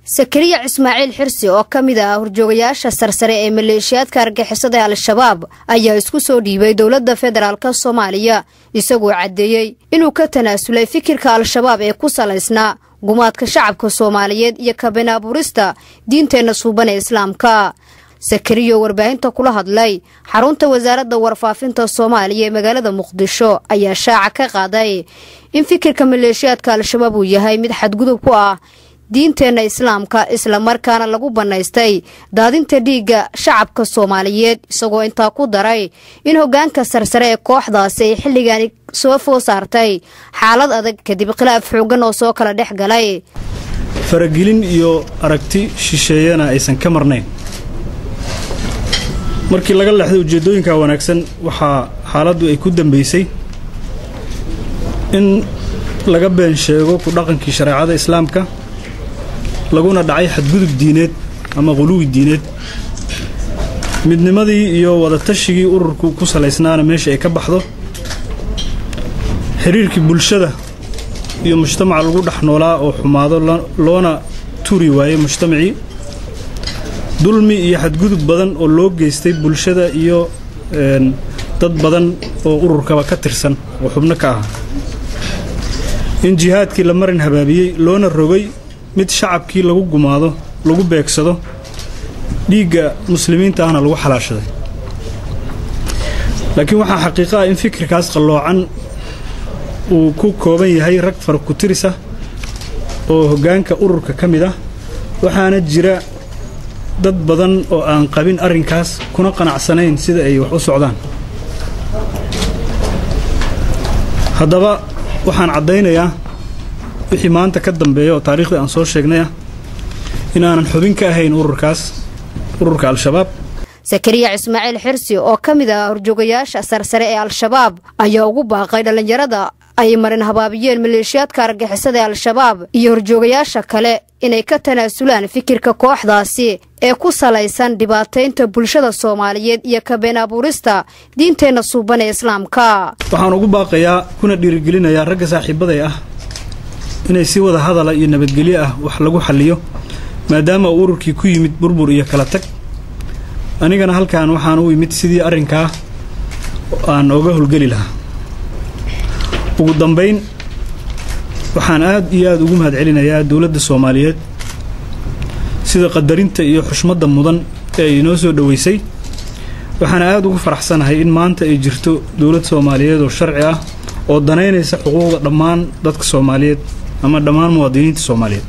sakariya ismaaciil xirsi oo ka mid ah horjoogayaasha sarsare ee maleeshiyaadka argixisada ee al-shabaab ayaa isku soo dhiibay dowladda federaalk soomaaliya isagoo caddeeyey inuu ka tanaasulay fikirka al-shabaab ee ku salaysnaa gumaadka shacabka soomaaliyeed iyo kabeen abuurista diinteenna suuban ee islaamka sakariyo warbaahinta kula hadlay xarunta wasaaradda warfaafinta soomaaliya ee magaalada muqdisho ayaa shaaca ka qaaday in fikirka maleeshiyaadka al-shabaab uu yahay mid xadgudub ku ah diinteenna islaamka islamarkaana lagu bannaystay daadinta dhiigga shacabka soomaaliyeed isagoo intaa ku daray in hoggaanka sarsare ee kooxdaasi ay xilligaani soo foo saartay xaalad adag kadib khilaaf xoogan oo soo kala dhex galay faragelin iyo aragti shisheeyana aysan ka marnayn markii laga leexday ujeeddooyinka wanaagsan waxaa xaaladdu ay ku dambaysay in laga been sheego ku dhaqankii shareecada islaamka laguna dhacay xadgudub diineed ama quluwi diineed midnimadii iyo wadatashigii ururku ku salaysnaana meesha ay ka baxdo xiriirkii bulshada iyo mujtamaca lagu dhex noolaa oo xumaado loona turi waayey mujtamacii dulmi iyo xadgudub badan oo loo geystay bulshada iyo dad badan oo ururkaba ka tirsan oo xubno ka ah in jihaadkii la marin habaabiyey loona rogay mid shacabkii lagu gumaado lagu beegsado dhiigga muslimiinta ahna lagu xalaashaday laakiin waxaa xaqiiqo ah in fikirkaas qalloocan uu ku kooban yahay rag fara ku-tiris ah oo hoggaanka ururka ka mid ah waxaana jira dad badan oo aan qabin arrinkaas kuna qanacsanayn sida ay wax u socdaan haddaba waxaan caddaynayaa wixii maanta ka dambeeya oo taariikhdii aan soo sheegnay ah inaanan xubin ka ahayn ururkaas ururka al-shabaab sakariya ismaaciil xirsi oo ka mid ah horjoogayaasha sarsare ee al-shabaab ayaa ugu baaqay dhallinyarada ay marin habaabiyeen maleeshiyaadka argixisada ee al-shabaab iyo horjoogayaasha kale inay ka tanaasulaan fikirka kooxdaasi ee ku salaysan dhibaataynta bulshada soomaaliyeed iyo kabeen abuurista diinteenna suuban ee islaamka waxaan ugu baaqayaa kuna dhiirigelinayaa ragga saaxiibaday ah inay si wada hadala iyo nabadgelyo ah wax lagu xalliyo maadaama uu ururkii ku yimid burbur iyo kala tag anigana halkan waxaan u imid sidii arrinkaa aan ooga howlgeli lahaa ugu dambayn waxaan aad iyo aad ugu mahad celinayaa dowladda soomaaliyeed sida qadarinta iyo xushmadda mudan ee ay inoo soo dhoweysay waxaana aad ugu faraxsanahay in maanta ay jirto dowlad soomaaliyeed oo sharci ah oo danaynaysa xuquuqda dhammaan dadka soomaaliyeed ama dhammaan muwaadiniinta soomaaliyeed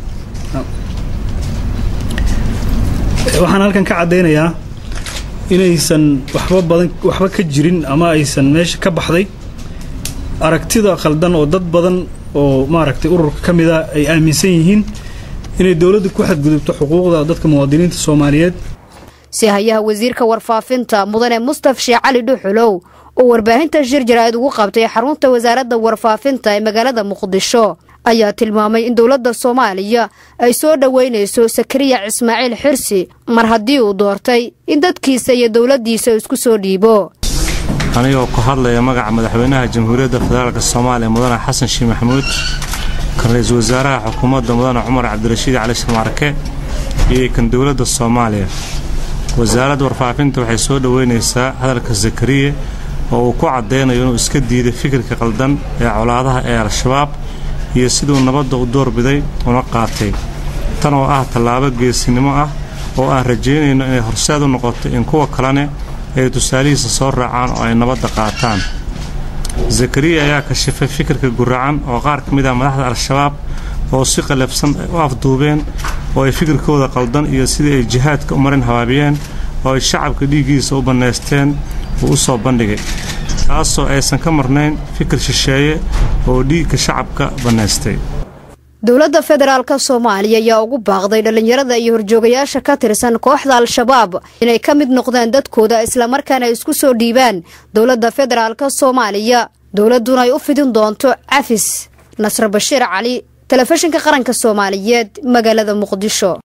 waxaan halkan ka caddaynayaa inaysan waxba badan waxba ka jirin ama aysan meesha ka baxday aragtida khaldan oo dad badan oo maaragtay ururka ka mid a ay aaminsan yihiin inay dowladda ku xadgudubto xuquuqda dadka muwaadiniinta soomaaliyeed si hayaha wasiirka warfaafinta mudane mustaf sheekh cali dhuxulow oo warbaahinta shir jaraa'id ugu qabtay xarunta wasaaradda warfaafinta ee magaalada muqdisho ayaa tilmaamay in dowladda soomaaliya ay soo dhoweynayso sakariya ismaaciil xirsi mar haddii uu doortay in dadkiisa iyo dowladdiisa isku soo dhiibo anigoo ku hadlaya magaca madaxweynaha jamhuuriyadda federaalk soomaaliya mudane xasan sheekh maxamuud kan ra-iisul wasaaraha xukuumadda mudane cumar cabdirashiid cali sharmaarke iyo kan dowladda soomaaliya wasaaradda warfaafinta waxay soo dhoweynaysaa hadalka sakariye oo uu ku caddaynayo inuu iska diiday fikirka qaldan ee colaadaha ee al-shabaab iyo siduu nabadda u doorbiday una qaatay tan oo ah tallaabo geesinimo ah oo aan rajaynayno inay horseed u noqoto in kuwa kalene ay tusaalihiisa soo raacaan oo ay nabadda qaataan zakariya ayaa kashifay fikirka guracan oo qaar ka mid ah madaxda al-shabaab oo si qalafsan u afduubeen oo ay fikirkooda qaldan iyo sidii ay jihaadka u marin habaabiyeen oo ay shacabka dhiiggiisa u bannaysteen uu u soo bandhigay taasoo aysan ka marnayn fikir shisheeye oo dhiigga shacabka bannaystay dowladda federaalka soomaaliya ayaa ugu baaqday dhallinyarada iyo horjoogayaasha ka tirsan kooxda al-shabaab inay ka mid noqdaan dadkooda islamarkaana isku soo dhiibaan dowladda federaalka soomaaliya dowladduna ay u fidin doonto cafis nasre bashiir cali telefishinka qaranka soomaaliyeed magaalada muqdisho